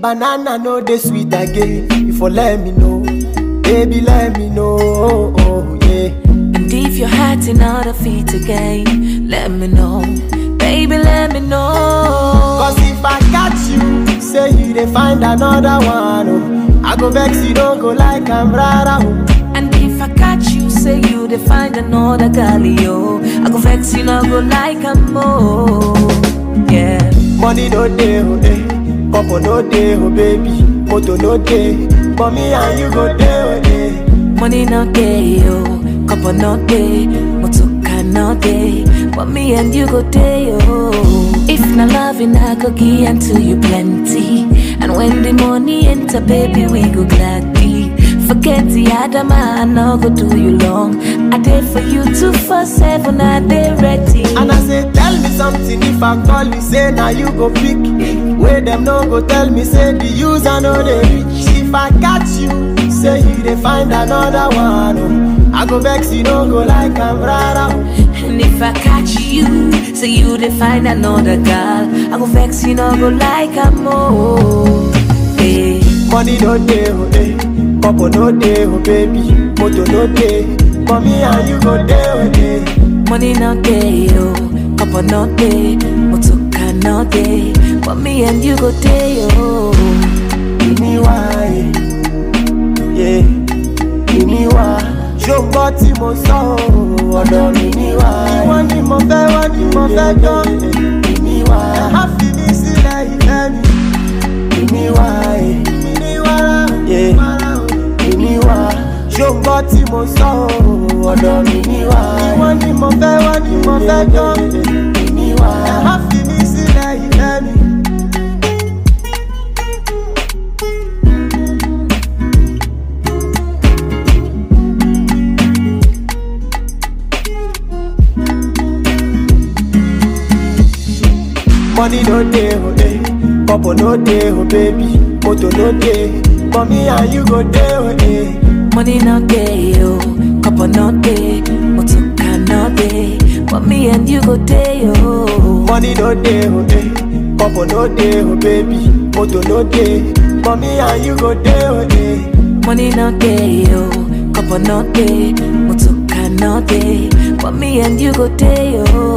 banana no dey sweet again. You for let me know, baby, let me know. Oh, oh, yeah. And if your heart's in other feet again, let me know. Baby, let me know. Cause if I catch you, say you dey find another one. Oh, I go vex you, don't go like I'm rara. Oh. And if I catch you, say you to find another girl, yo. I go vex you, no go like a more. Yeah. Money no dey, oh, eh. Couple no dey, oh, baby. Moto no dey. But me and you go dey, oh, eh. Money no day, yo. Couple no day. Motoka no day. But me and you go day, yo. If not loving, I go give until you plenty. And when the money enter, baby, we go gladly. Forget the other man, I no go do you long. I did for you two for seven, I dey ready. And I say, tell me something if I call you, say now you go pick. Where them no go tell me, say the user no they reach. If I catch you, say you they find another one. Oh. I go vex you, no go like I'm rara. Oh. And if I catch you, say you to find another girl, I go vex you, no go like a more. Hey. Money no dey, oh, eh. Couple no dey, oh, baby. Moto no dey. But me and you go dey, oh, eh. Money no day, yo. Couple no day, motoka no day. But me and you go day, yo. Give me why, yeah. Give me why. Ṣùgbọ́n tí mo sọ ọ́, ọ̀dọ̀ mi ní wá. Wọ́n ní mo fẹ́, wọ́n ní mo fẹ́ jọ. Give me why. Ẹ má fi mí sílẹ̀ ìfẹ́ mi. Give me why. Give me wàrà, yeah. Give me why. Ṣùgbọ́n tí mo sọ ọ́, ọ̀dọ̀ mi ní wá. Wọ́n ní mo fẹ́, wọ́n ní mo fẹ́ jọ. Give me why. Ẹ má fi mí sílẹ̀ ìfẹ́ mi. Money no dey, oh eh. Couple no dey, oh baby. Moto no dey. But me and you go dey, oh eh. Money no day, yo. Couple no day, motoka no day. But me and you go day, yo. Money no dey, oh eh. Couple no dey, oh baby. Moto no dey. But me and you go dey, oh eh. Money no day, yo. Couple no day, motoka no day. But me and you go day, yo.